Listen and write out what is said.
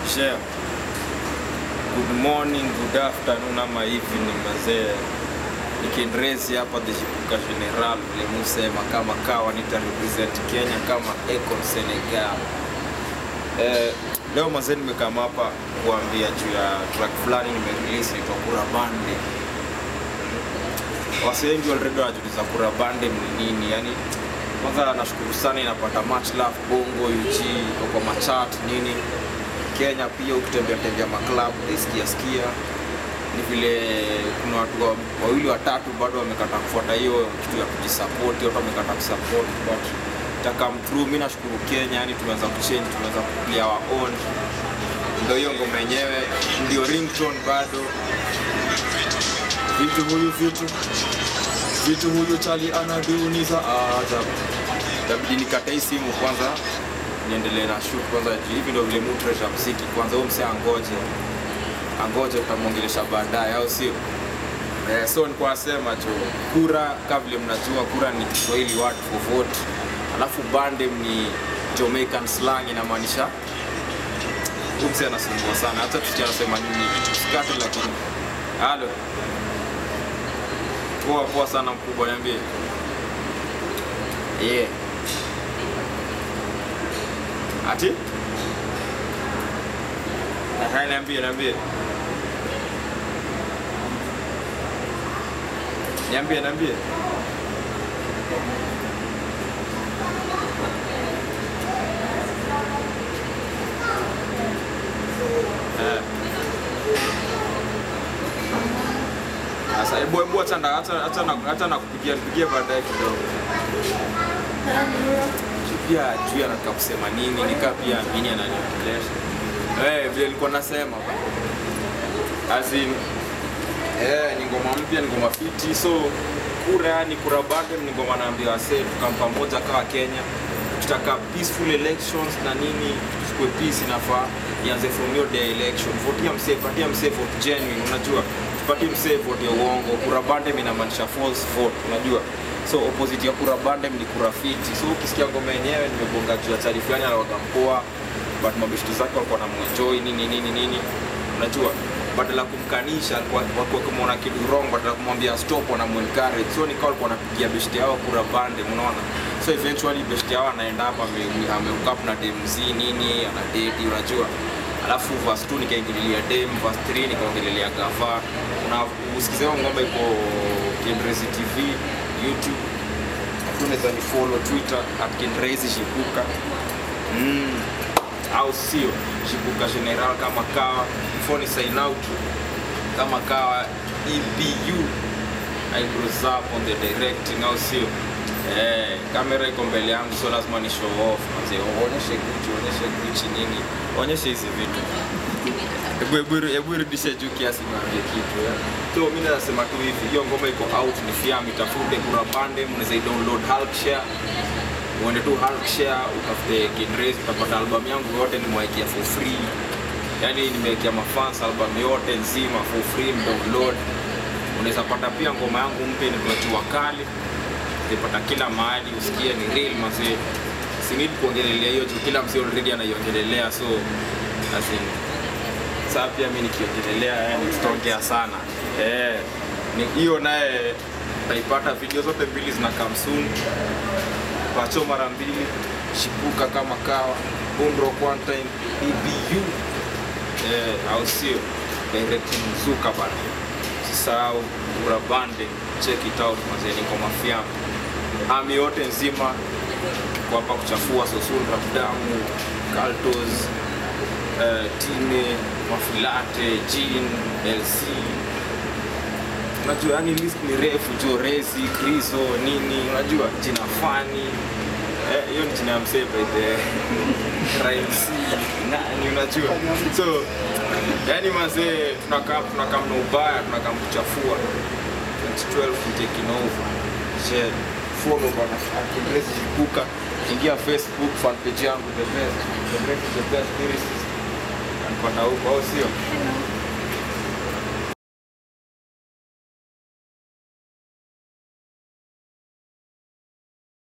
share. Good morning, good afternoon ama evening mazee. Nikendrezi hapa the Shipuka General vile musema kama kawa nita represent Kenya kama Econ Senegal. Eh, leo mazee nimekama hapa kuambia juu ya track fulani nimerelease inaitwa Kura Bande. Wasi wengi already wanajiuliza Kura Bande ni nini? Yani kwanza nashukuru sana inapata much love Bongo, UG, iko kwa machat nini Kenya pia ukitembea tembea maklabu utaisikia sikia ni vile kuna watu wa- wawili watatu bado wamekata kufuata hiyo kitu ya kujisupport, watu wamekata kusupport but takam through. Mimi nashukuru Kenya, yani tumeanza kuchange, tumeanza kuplay our own, ndio hiyo ngoma yenyewe, ndio ringtone bado vitu huyu vitu vitu huyu chali anaduniza ajabu. Itabidi nikate hii simu kwanza niendelee na shoot kwanza, juu hivi ndio vile mu treasure mziki kwanza. Huyo msee angoje angoje, utamwongelesha baadaye, au sio? Eh, so nilikuwa nasema tu kura, kama vile mnajua kura ni Kiswahili word for vote, alafu bandem ni Jamaican slang, inamaanisha huyu msee anasumbua sana, hata tusikia anasema nini tusikate, lakini halo poa poa sana mkubwa, niambie yeah. Ati? Aha, niambie, niambie. Niambie, niambie. Eh. Sasa hebu hebu acha na acha acha na acha na kupigia kupigia baadaye kidogo. Pia juu anataka kusema nini, nikaa pia mimi ananiongelesha. Eh, vile nilikuwa nasema as in eh, ni ngoma mpya, ni ngoma fiti, so kura ni kura bado, ni ngoma naambia wasee tukam pamoja kama Kenya, tutaka peaceful elections na nini, tuchukue peace, inafaa ianze from your day election. Votia msee, patia msee vote genuine, unajua tupatie msee vote ya uongo. Kura bandem inamaanisha false vote, unajua so opposite ya kura bandem ni kura fiti. So ukisikia ngoma yenyewe nimebonga juu ya chali fulani anawaga mpoa but mabeshtu zake walikuwa wanamwenjoy nini nini nini, unajua badala ya kumkanisha wakuwa kumwona kitu wrong, badala ya kumwambia stop, wanamuencourage. So nikawa walikuwa wanapigia beshte yao kura bande, unaona. So eventually beshte yao anaenda hapa ame- amehook na dem Z nini, ana date, unajua alafu verse 2 nikaingililia dem, verse 3 nikaongelelea gava. Una usikize hiyo ngoma iko Kenrezi TV YouTube, unaweza ni follow Twitter at Kenrezi Shipuka mm au sio shibuka general kama kawa before ni sign out kama kawa ebu eyebrows up on the directing au sio eh, kamera iko mbele yangu so lazima ni show off manze onyeshe guchi onyeshe guchi nini onyeshe hizi vitu Hebu- hebu- hebu irudishe juu kiasi niambie kitu ya. so mi nasema tu hivi hiyo ngoma iko out ni fiam itafute kura bande mnaweza download Hulk share uende tu Hulk share utafute Kinrez utapata album yangu yote nimewekea for free yani nimewekea mafans album yote nzima for free mdownload unaweza pata pia ngoma yangu mpya inaitwa jua kali utaipata kila mahali usikie ni real mazee sinidi kuongelelea hiyo juu kila msee already anaiongelelea so as in, saa pia mi nikiongelelea yani tutaongea sana eh, ni hiyo naye utaipata video zote mbili zina come soon pacho mara mbili shipuka kama kawa bundro one time ebu eh, au sio directing zuka bana usisahau urabande check it out mazeni kwa mafiamu ami yote nzima kwa hapa kuchafua sosul rapdamu kaltos eh, tine mafilate jin lc unajua yani list ni refu jo resi kriso nini unajua jina fani Eh, hiyo ni jina ya msee by the rhymes nani unajua so yani mazee tunakaa tunakaa mna ubaya tunakaa kuchafua 2012 we taking over je follow bana Akinrez Shipuka ingia Facebook fan page yangu the best the best the best lyricist anipata huko au sio